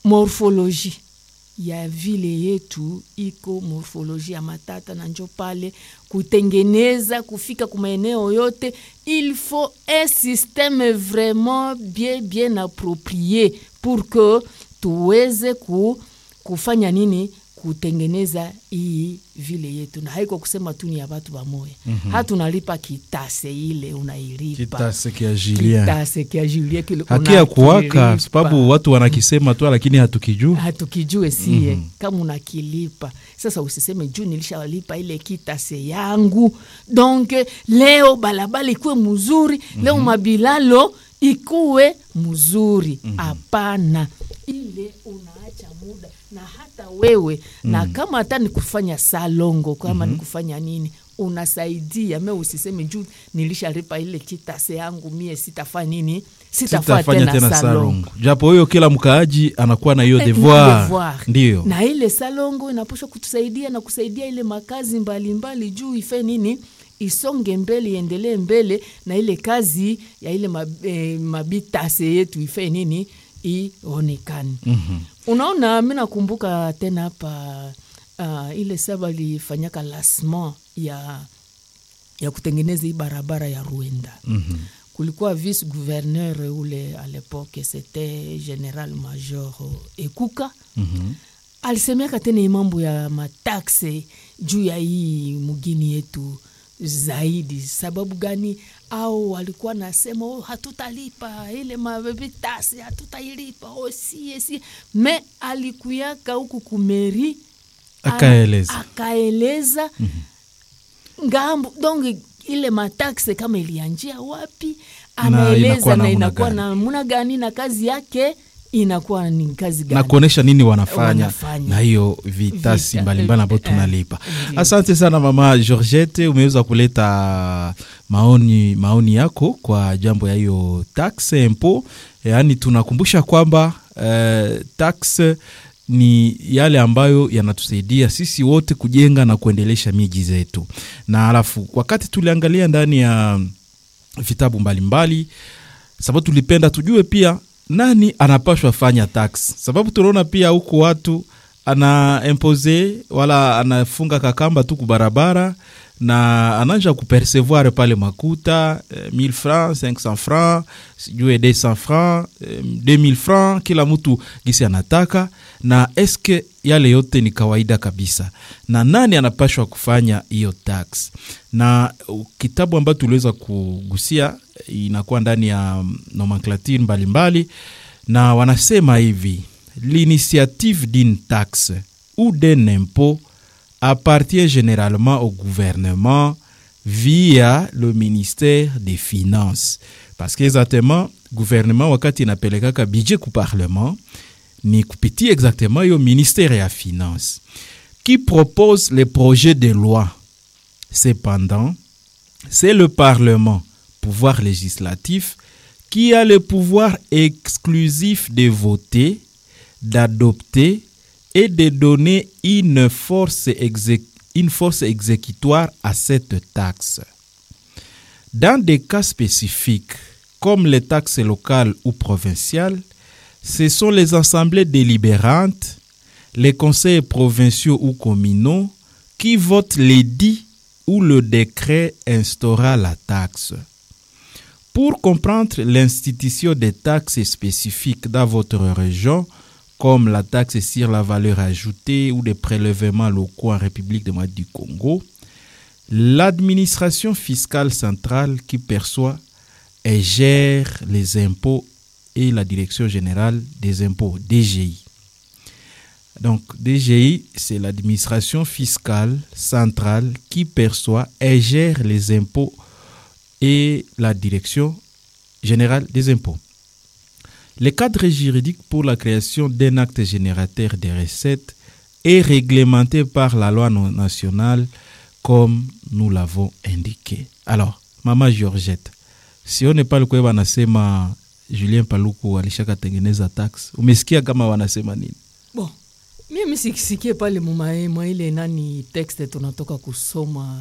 morfoloji ya vile yetu iko morfoloji ya matata na njo pale kutengeneza kufika kumaeneo yote il faut un système vraiment bien bien approprié pour que tuweze ku, kufanya nini kutengeneza hii vile yetu na haiko kusema tu ni ya batu bamoya mm-hmm. hatunalipa kitase ile unailipa kitase kia Julien kitase kia Julien kile hakia kuwaka unakilipa. sababu watu wanakisema tu lakini hatukijua hatukijue sie mm-hmm. kama unakilipa sasa usiseme juu nilishalipa ile kitase yangu donc leo balabala ikuwe mzuri mm-hmm. leo mabilalo ikuwe mzuri hapana mm-hmm. ile unaacha muda na hata wewe mm-hmm. na kama hata ni kufanya salongo kama mm-hmm. ni kufanya nini unasaidia me usiseme juu nilishalipa ile kitase yangu mie sitafanya nini sitafanya sitafanya tena, tena salongo salongo japo huyo kila mkaaji anakuwa na hiyo Eh, devoir devoir. ndio na ile salongo inaposha kutusaidia na kusaidia ile makazi mbalimbali juu ife nini isonge mbele iendelee mbele na ile kazi ya ile mab, eh, mabitase yetu ife nini ionekane mm-hmm. unaona mi nakumbuka tena hapa uh, ile saba lifanyaka lasement ya ya kutengeneza hii barabara ya Ruenda mm-hmm. kulikuwa vice gouverneur ule à l'époque c'était général major Ekuka mm-hmm. alisemeka tena hii mambo ya mataxe juu ya hii mugini yetu zaidi sababu gani au walikuwa nasema oh, hatutalipa ile mabitasi hatutailipa oh, sie sie me alikuyaka huku kumeri Akaeleza. akaeleza ngambo donc ile mataxe kama ilianjia wapi inakuwa anaeleza na namna inakuwa gani. namna gani na kazi yake inakuwa ni kazi na gani kuonesha nini wanafanya, Wanafanya. na hiyo vitasi Vita. mbalimbali ambayo Eh, tunalipa. ndio. Asante sana mama Georgette, umeweza kuleta maoni, maoni yako kwa jambo ya hiyo tax impo, yaani tunakumbusha kwamba eh, tax ni yale ambayo yanatusaidia sisi wote kujenga na kuendelesha miji zetu, na alafu wakati tuliangalia ndani ya vitabu mbalimbali sababu tulipenda tujue pia nani anapashwa fanya tax, sababu tunaona pia huku watu ana impose wala anafunga kakamba tu kubarabara na anaanja kupercevoir pale makuta eh, 1000 francs 500 francs sijue 200 francs eh, 2000 francs kila mtu gisi anataka na eske yale yote ni kawaida kabisa na nani anapashwa kufanya hiyo tax na uh, kitabu ambayo tuliweza kugusia eh, inakuwa ndani ya mm, nomenclature mbalimbali na wanasema hivi l'initiative d'une taxe ou d'un impôt appartient généralement au gouvernement via le ministère des finances parce que exactement gouvernement wakati inapelekaka budget ku parlement ni kupitia exactement hiyo ministère ya finance qui propose les projets de loi cependant c'est le parlement pouvoir législatif qui a le pouvoir exclusif de voter d'adopter et de donner une force, exé- une force exécutoire à cette taxe. Dans des cas spécifiques, comme les taxes locales ou provinciales, ce sont les assemblées délibérantes, les conseils provinciaux ou communaux qui votent l'édit ou le décret instaurant la taxe. Pour comprendre l'institution des taxes spécifiques dans votre région, comme la taxe sur la valeur ajoutée ou des prélèvements locaux en République démocratique du Congo, l'administration fiscale centrale qui perçoit et gère les impôts et la direction générale des impôts, DGI. Donc, DGI, c'est l'administration fiscale centrale qui perçoit et gère les impôts et la direction générale des impôts. Le cadre juridique pour la création d'un acte générateur des recettes est réglementé par la loi non- nationale comme nous l'avons indiqué. Alors, Mama Georgette, sione pale kwe wanasema Julien Paluku alishakatengeneza tax. Umesikia kama wanasema nini? bon mimi sikisikie pale mumae mwa ile nani texte tunatoka kusoma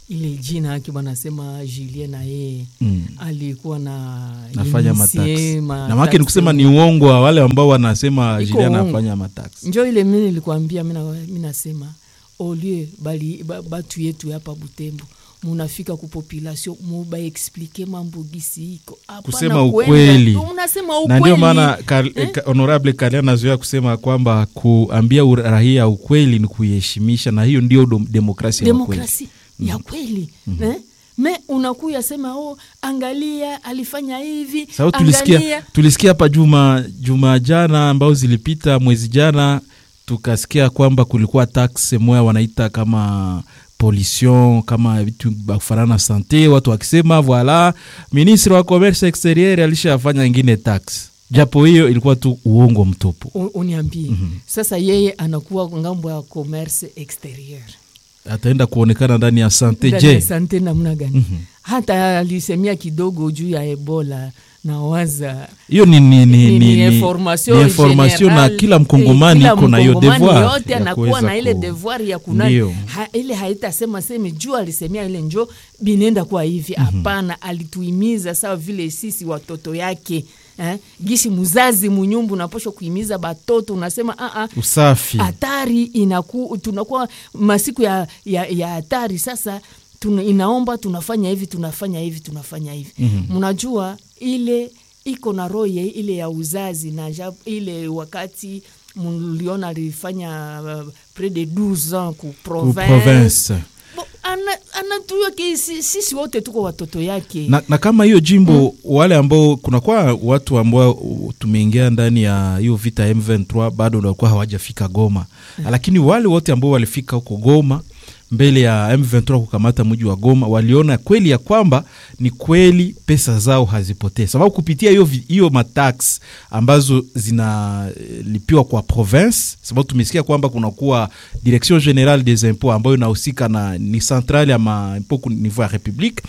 ile jina yake banasema Julien na yeye Mm. alikuwa na nafanya inisie mataksi ma- na make ni taxi. kusema ni uongo wa wale ambao wanasema Iko Julian uongo. anafanya mataksi njo ile mi nilikwambia mina mi nasema olie bali ba- batu yetu hapa Butembo munafika ku population muba explike mambo gisi iko Hapana Kusema kwenda. ukweli. Unasema na ukweli ndio maana Kar- Eh? Ka- honorable Kalia anazoea kusema kwamba kuambia ura- raia ukweli ni kuiheshimisha na hiyo ndio dom- demokrasia ya kweli. demokrasi ya kweli eh? me unakuya sema oh, angalia alifanya hivi sababu tulisikia angalia tulisikia hapa juma juma jana ambao zilipita mwezi jana tukasikia kwamba kulikuwa tax moya wanaita kama pollution kama vitu kufanana na sante watu wakisema voila ministre wa commerce exterieur alishafanya ingine tax japo hiyo ilikuwa tu uongo mtupu U- uniambie sasa yeye anakuwa ngambo ya commerce exterieur ataenda kuonekana ndani ya sante Ndani ya je sante namna gani hata alisemia kidogo juu ya ebola na waza hiyo ni, ni, ni, ni, ni, ni ni, information ni information na general. kila mkongomani Eh, kila iko na hiyo mkongomani devoir yote ya anakuwa kuweza na ile ku- devoir ya kunani Ndio. ha, ile haitasema seme juu alisemia ile njo binenda kwa hivi hapana alituimiza sawa vile sisi watoto yake eh? gishi muzazi munyumbu unaposha kuimiza batoto unasema ah, ah, usafi hatari inaku, tunakuwa masiku ya ya ya hatari sasa tuna, inaomba tunafanya hivi tunafanya hivi tunafanya hivi mnajua ile iko na roho ya ile ya uzazi na ja, ile wakati mliona alifanya uh, près de 12 ans ku ku province, province Bo, ana, anatujua ki si- sisi wote tuko watoto yake na, na kama hiyo jimbo wale ambao kunakuwa watu ambao uh, tumeingia ndani ya hiyo vita ya M23 bado walikuwa hawajafika Goma lakini wale wote ambao walifika huko Goma mbele ya M23 kukamata mji wa Goma waliona kweli ya kwamba ni kweli pesa zao hazipotee, sababu kupitia hiyo vi- hiyo matax ambazo zinalipiwa kwa province, sababu tumesikia kwamba kunakuwa direction generale des impôts ambayo inahusika na ni centrale ya maimpôt ku niveau ya republique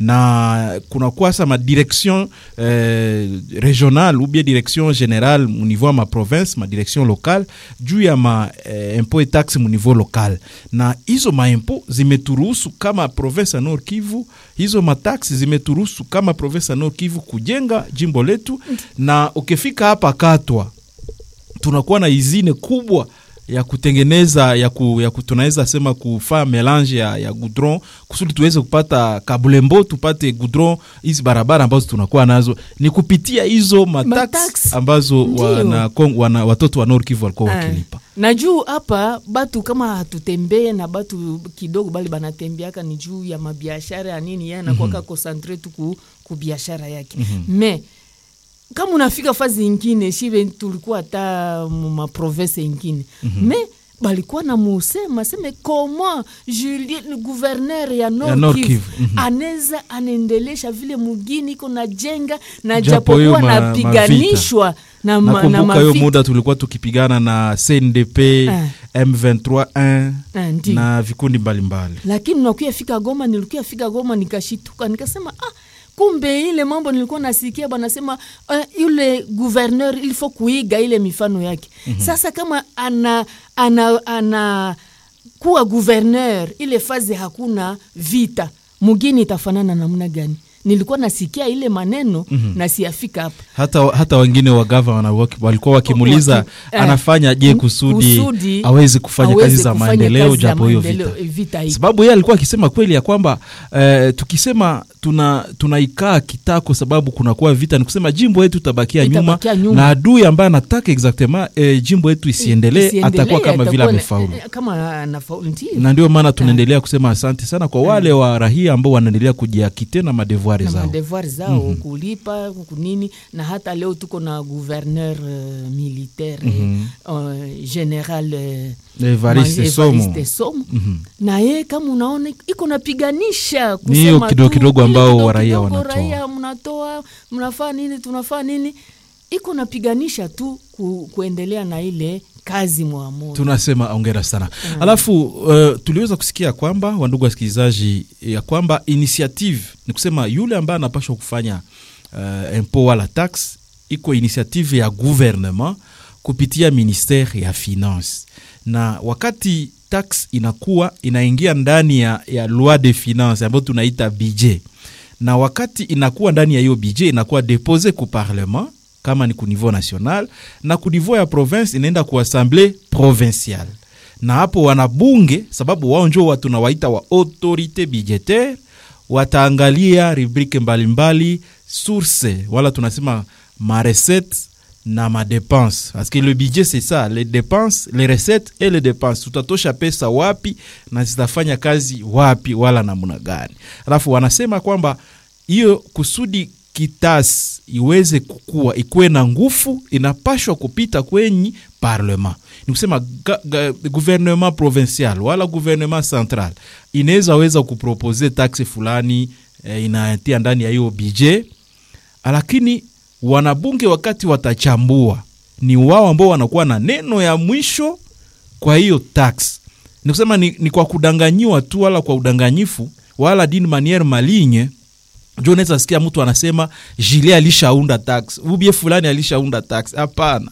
na kunakuwa sa ma direction eh, régionale ou bien direction générale mu niveau ya ma province ma direction locale juu ya ma eh, impôt et taxe mu niveau local na hizo maimpo zimeturuhusu kama province ya Nord Kivu, hizo mataksi zimeturuhusu kama province ya Nord Kivu kujenga jimbo letu, na ukifika hapa Katwa tunakuwa na izine kubwa ya kutengeneza ya, ku, ya ku, tunaweza sema kufaa melange ya, ya goudron kusudi tuweze kupata kabulembo tupate goudron hizi barabara ambazo tunakuwa nazo ni kupitia hizo matax Matax. ambazo Ndio. wana, Kong- wana, watoto wa Nord Kivu walikuwa Ah. wakilipa. na juu hapa batu kama hatutembee na batu kidogo bali banatembeaka ni juu ya mabiashara ya nini ye anakwaka konsantre tu ku, ku biashara yake me kama unafika fazi ingine shive tulikuwa hata mu maprovince ingine me balikuwa na musema seme koma Julien gouverneur ya Nord, Nord Kivu, Kivu, mhm. anaweza anaendelesha vile mugini iko na jenga na Japo hiyo japokuwa ma- napiganishwa na, ma, na nakumbuka hiyo mavita. muda tulikuwa tukipigana na CNDP Ah. M23 1 Ah, ndiyo. na vikundi mbalimbali lakini nakuya fika Goma, nilikuya fika Goma nikashituka, nikasema ah, kumbe ile mambo nilikuwa nasikia banasema uh, yule gouverneur il faut kuiga ile mifano yake. Sasa kama ana ana, ana kuwa gouverneur ile fazi hakuna vita, mugini itafanana namna gani? Nilikuwa nasikia ile maneno na siyafika hapa hata, hata wengine wa gavana waki- walikuwa wakimuuliza Waki- eh, anafanya je kusudi, kusudi awezi kufanya aweze kazi za kufanya maendeleo kazi za japo hiyo maendeleo, vita vita iko. sababu yeye alikuwa akisema kweli ya kwamba eh, tukisema tuna tunaikaa kitako sababu kunakuwa vita, ni kusema jimbo yetu itabakia nyuma, Itabakia nyuma. na adui ambaye anataka exactement eh, jimbo yetu isiendelee Isiendelee, atakuwa kama vile atakuwa na- amefaulu eh, kama anafaulu ndio. na ndio maana tunaendelea kusema asante sana kwa wale wa rahia ambao wanaendelea kujiakite na madevuari na zao. madevoir zao kulipa kunini na hata leo tuko na gouverneur uh, militaire uh, general uh, Evariste Ma- Somo. Evariste Somo. na ye kama unaona iko napiganisha Ni hiyo kusema kidogo tu, kidogo ile ambao kidogo waraia kidogo wanatoa. raia mnatoa mnafaa nini tunafaa nini iko napiganisha tu ku, kuendelea na ile kazi mwamoja tunasema ongera sana alafu uh, tuliweza kusikia kwamba wandugu wasikilizaji ya kwamba initiative ni kusema yule ambaye anapashwa kufanya uh, impo wala tax iko initiative ya gouvernement kupitia ministere ya finance na wakati tax inakuwa inaingia ndani ya, ya loi de finance ambayo tunaita budget na wakati inakuwa ndani ya hiyo budget inakuwa depose ku parlement kama ni ku niveau national na ku niveau ya province inaenda ku assemblée provinciale na hapo wanabunge sababu wao njo watu tunawaita wa autorité budgetaire wataangalia rubrike mbalimbali source wala tunasema marecette na madepense parce que le budget c'est ça les dépenses les recettes et les dépenses tutatosha pesa wapi na zitafanya kazi wapi wala namna gani alafu wanasema kwamba hiyo kusudi kitasi iweze kukua ikuwe na nguvu inapashwa kupita kwenye parlement ni kusema ga, ga, gouvernement provincial wala gouvernement central inaweza weza kupropose taxe fulani eh, inatia ndani ya hiyo budget lakini wanabunge wakati watachambua ni wao ambao wanakuwa na neno ya mwisho kwa hiyo tax ni kusema ni, ni kwa kudanganyiwa tu wala kwa udanganyifu wala d'une manière maligne njo unaweza sikia mtu anasema jile alishaunda tax ubie fulani alishaunda tax hapana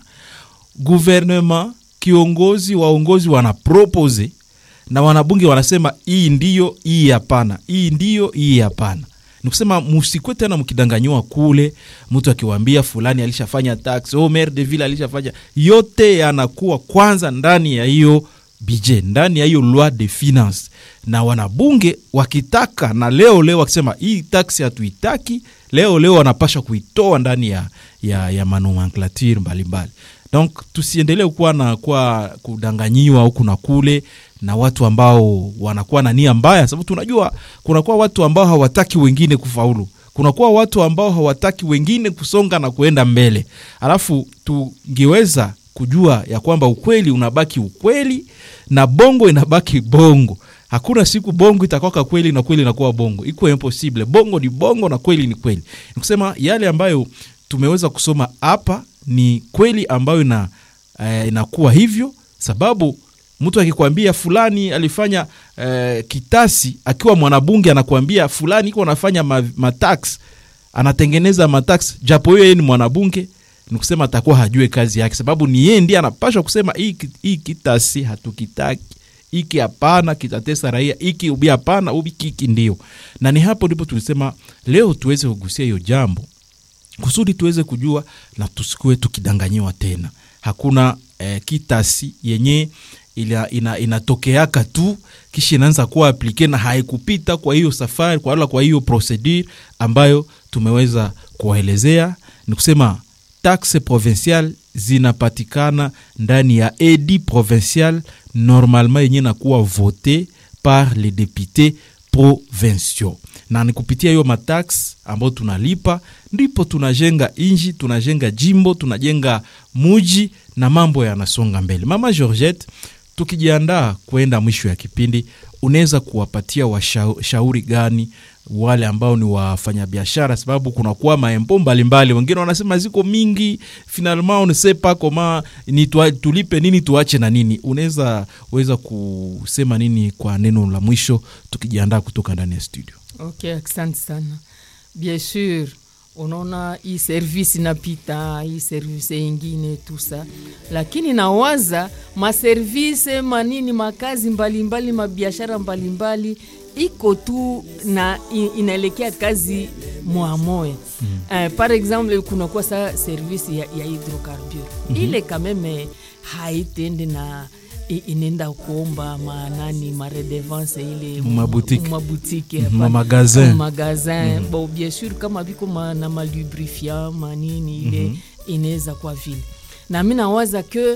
gouvernement kiongozi waongozi wanapropose na wanabunge wanasema hii ndiyo hii hapana hii ndiyo hii hapana nikusema musikwe tena mkidanganyiwa kule mtu akiwambia fulani alishafanya tax oh, maire de ville alishafanya yote yanakuwa kwanza ndani ya hiyo budget ndani ya hiyo loi de finance na wanabunge wakitaka na leo leo wakisema hii tax hatuitaki leo leo wanapasha kuitoa ndani ya, ya, ya manomenclature mbalimbali donc tusiendelee kuwa na kuwa kudanganyiwa huku na kule na watu ambao wanakuwa na nia mbaya sababu tunajua kunakuwa watu ambao hawataki wengine kufaulu kunakuwa watu ambao hawataki wengine kusonga na kuenda mbele alafu tungeweza kujua ya kwamba ukweli unabaki ukweli na bongo inabaki bongo hakuna siku bongo itakwaka kweli na kweli inakuwa bongo iko impossible bongo ni bongo na kweli ni kweli nikusema yale ambayo tumeweza kusoma hapa ni kweli ambayo ina, eh, inakuwa hivyo sababu mtu akikwambia fulani alifanya eh, kitasi akiwa mwanabunge anakuambia fulani iko anafanya ma, matax anatengeneza matax japo hiyo yeye ni mwanabunge ni kusema atakuwa hajue kazi yake sababu ni yeye ndiye anapashwa kusema hii, hii kitasi hatukitaki iki hapana kitatesa raia iki ubi hapana ubi kiki ndio na ni hapo ndipo tulisema leo tuweze kugusia hiyo jambo kusudi tuweze kujua na tusikuwe tukidanganyiwa tena hakuna eh, kitasi yenye ina, ina, inatokeaka tu kisha inaanza kuwa aplike na haikupita kwa hiyo safari kwa wala kwa hiyo procedure ambayo tumeweza kuwaelezea ni kusema taxe provincial zinapatikana ndani ya edi provincial normalement yenye nakuwa vote par les députés provinciaux na ni kupitia hiyo matax ambayo tunalipa ndipo tunajenga inji tunajenga jimbo tunajenga muji na mambo yanasonga mbele mama georgette tukijiandaa kwenda mwisho ya kipindi unaweza kuwapatia washauri gani wale ambao ni wafanyabiashara sababu kunakuwa maempo mbalimbali wengine wanasema ziko mingi finalement on ne sait pas comment ni tuwa, tulipe nini tuache na nini unaweza weza kusema nini kwa neno la mwisho tukijiandaa kutoka ndani ya studio ok asante sana bien sur unaona hii service inapita hii service ingine tusa lakini nawaza maservise manini makazi mbalimbali mabiashara mbalimbali iko tu na inaelekea kazi mwamoya mm. uh, par exemple kunakuwa sa service ya, ya hydrocarbure mm -hmm. ile kameme haitende na inaenda kuomba manani maredevance ile mabutike mabutike mm -hmm. magazin magazin mm -hmm. bon bien sûr kama biko ma, na malubrifiant manini ile mm -hmm. inaweza kwa vile na mi nawaza ke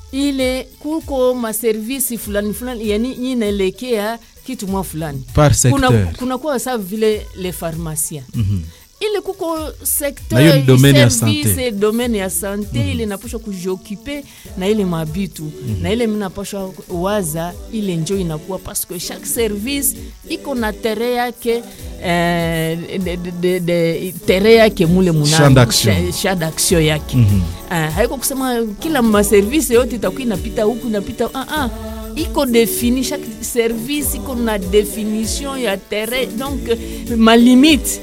ile kuko maservisi fulani fulani yani inaelekea kitu mwa fulani par secteur kuna, kuna kuwa sa vile le pharmacien mm -hmm ile kuko Na domaine ya sante. secteur domaine ya sante mm. ile napashwa kujiokipe na ile mabitu mm. na ile minapashwa waza ile njo inakuwa paske chaque service iko na tere yake eh, de, de, de, de, tere yake mule Champ d'action. munasha d'action yake mm -hmm. uh, haiko kusema kila maservise yote itakuwa inapita huku inapita uh -uh iko defini chaque service iko na definition ya terrain donc malimite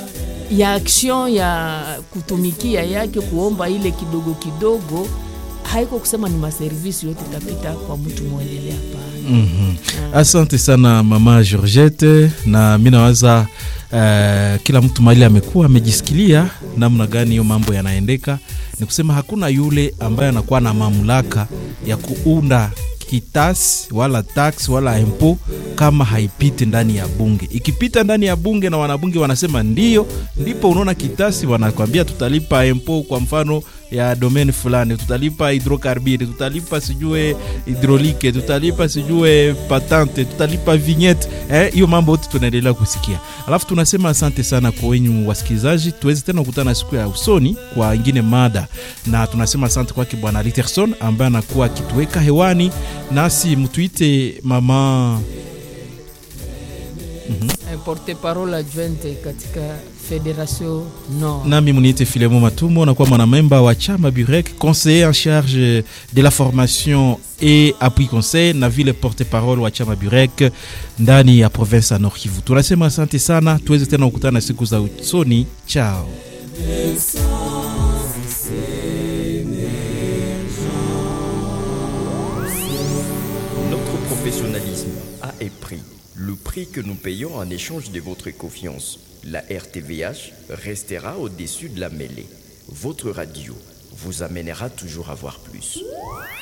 ya action ya kutumikia yake kuomba ile kidogo kidogo haiko kusema ni maservisi yote itapita kwa mtu mwendelea hapana. Mhm. Asante sana mama Georgette, na mi nawaza uh, kila mtu mahali amekuwa amejisikilia namna gani hiyo mambo yanaendeka. Ni kusema hakuna yule ambaye anakuwa na mamlaka ya kuunda kitasi wala tax wala impo kama haipiti ndani ya bunge. Ikipita ndani ya bunge na wanabunge wanasema ndio, ndipo unaona kitasi wanakwambia tutalipa impo, kwa mfano ya domain fulani, tutalipa hidrokarbiri, tutalipa sijue hidrolike, tutalipa sijue patente, tutalipa vignette. Eh, hiyo mambo yote tunaendelea kusikia. Alafu tunasema asante sana kwa wenyu wasikilizaji, tuweze tena kukutana siku ya usoni kwa ingine mada, na tunasema asante kwake bwana Literson ambaye anakuwa akituweka hewani, nasi mtuite mama Eh, porte parole adjointe katika Federation Nord. nami muniite Filemo Matumo, nakuwa mwanamemba wa chama Burek, conseiller en charge de la formation et appui conseil na vile porte parole wa chama Burek ndani ya province ya Nord Kivu. Tunasema asante sana, tuweze tena kukutana siku za usoni. Chao. Notre professionnalisme a un prix. Le prix que nous payons en échange de votre confiance. La RTVH restera au-dessus de la mêlée. Votre radio vous amènera toujours à voir plus.